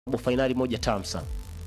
robo fainali moja tamu sana.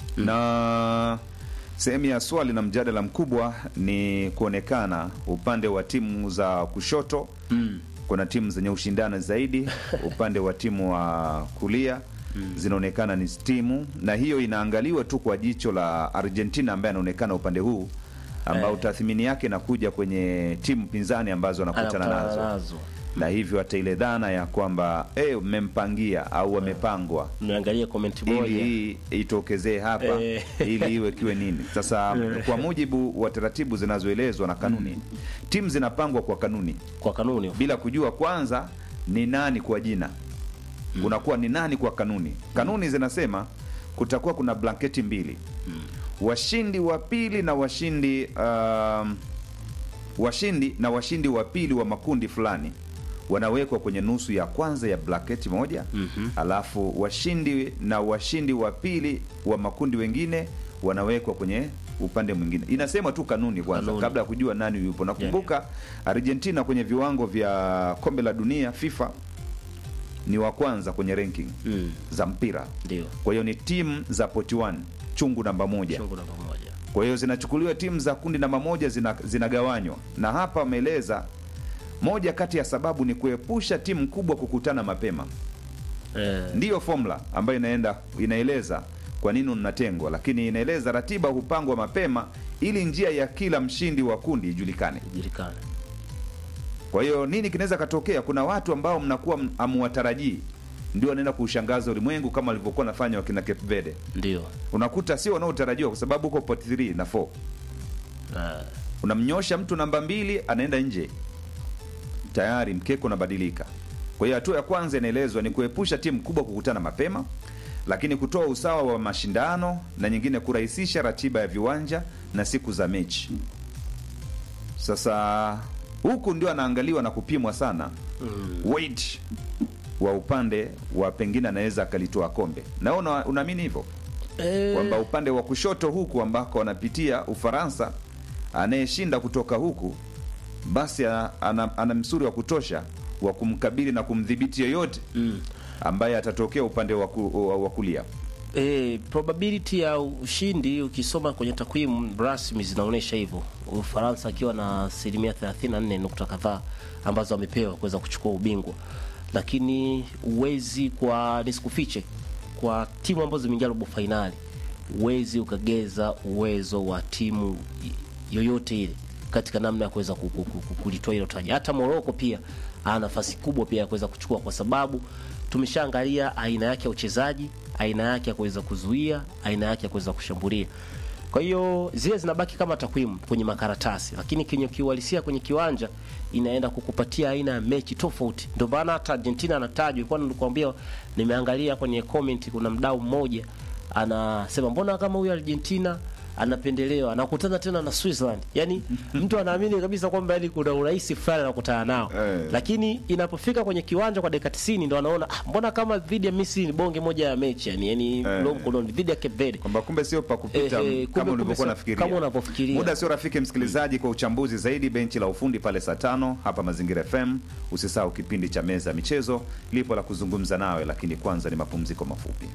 na sehemu ya swali na mjadala mkubwa ni kuonekana upande wa timu za kushoto Mm. kuna timu zenye ushindani zaidi upande wa timu wa kulia zinaonekana ni timu na hiyo inaangaliwa tu kwa jicho la argentina ambaye anaonekana upande huu ambao Eh. tathmini yake inakuja kwenye timu pinzani ambazo anakutana Anakutana nazo nazo. na hivyo hata ile dhana ya kwamba eh, mmempangia au wamepangwa Niangalie comment ili moja. hii itokezee hapa Eh. ili iwe kiwe nini sasa kwa mujibu wa taratibu zinazoelezwa na kanuni timu zinapangwa kwa kanuni Kwa kanuni. bila kujua kwanza ni nani kwa jina unakuwa ni nani kwa kanuni kanuni zinasema kutakuwa kuna blanketi mbili washindi wa pili na washindi um, washindi na washindi wa pili wa makundi fulani wanawekwa kwenye nusu ya kwanza ya blanketi moja Mhm. alafu washindi na washindi wa pili wa makundi wengine wanawekwa kwenye upande mwingine inasema tu kanuni kwanza Kanuni. kabla ya kujua nani yupo nakumbuka argentina kwenye viwango vya kombe la dunia fifa ni wa kwanza kwenye ranking Mm. za mpira Ndio. kwa hiyo ni timu za poti 1 chungu namba moja Chungu namba moja. kwa hiyo zinachukuliwa timu za kundi namba moja zina, zinagawanywa na hapa wameeleza moja kati ya sababu ni kuepusha timu kubwa kukutana mapema Eh. ndiyo formula ambayo inaenda inaeleza kwa nini mnatengwa lakini inaeleza ratiba hupangwa mapema ili njia ya kila mshindi wa kundi ijulikane Julikana. kwa hiyo nini kinaweza katokea kuna watu ambao mnakuwa m- hamuwatarajii ndio wanaenda kuushangaza ulimwengu kama walivyokuwa nafanya wakina Cape Verde Ndio. unakuta sio wanaotarajiwa kwa sababu huko pot 3 na 4 Ah. unamnyosha mtu namba mbili anaenda nje tayari mkeko unabadilika kwa hiyo hatua ya kwanza inaelezwa ni kuepusha timu kubwa kukutana mapema lakini kutoa usawa wa mashindano na nyingine kurahisisha ratiba ya viwanja na siku za mechi sasa huku ndio anaangaliwa na kupimwa sana Mm. weight wa upande wa pengine anaweza akalitoa kombe na una- unaamini hivyo Eh. kwamba upande wa kushoto huku ambako anapitia Ufaransa, anayeshinda kutoka huku basi a- ana, ana msuri wa kutosha wa kumkabili na kumdhibiti yoyote Mm. ambaye atatokea upande wa ku- wa- wa kulia. E, probability ya ushindi ukisoma kwenye takwimu rasmi zinaonyesha hivyo, Ufaransa akiwa na asilimia 34 nukta kadhaa ambazo amepewa kuweza kuchukua ubingwa, lakini uwezi kwa nisikufiche, kwa timu ambazo zimeingia robo fainali, uwezi ukageza uwezo wa timu yoyote ile katika namna ya kuweza ku- ku- ku- kulitoa hilo taji. Hata Morocco pia ana nafasi kubwa pia ya kuweza kuchukua, kwa sababu tumeshaangalia aina yake ya uchezaji, aina yake ya kuweza kuzuia, aina yake ya kuweza kushambulia. Kwa hiyo zile zinabaki kama takwimu kwenye makaratasi, lakini kwenye kiuhalisia kwenye kiwanja inaenda kukupatia aina ya mechi tofauti. Ndio maana hata Argentina anatajwa, kwa nilikwambia, nimeangalia kwenye comment, kuna mdau mmoja anasema mbona kama huyu Argentina anapendelewa anakutana tena na Switzerland. Yani mtu anaamini kabisa kwamba yani kuna urahisi fulani anakutana nao Eh. lakini inapofika kwenye kiwanja kwa dakika 90 ndo anaona ah, mbona kama dhidi ya Misri ni bonge moja ya mechi yani, yani Eh. mkono mkononi dhidi ya Cape Verde kwamba kumbe sio pa kupita Eh, eh, kumbe- kama kumbe ulivyokuwa sio- nafikiria. kama unavyofikiria. Muda sio rafiki msikilizaji, kwa uchambuzi zaidi benchi la ufundi pale saa tano hapa Mazingira FM. Usisahau kipindi cha meza ya michezo lipo la kuzungumza nawe, lakini kwanza ni mapumziko mafupi.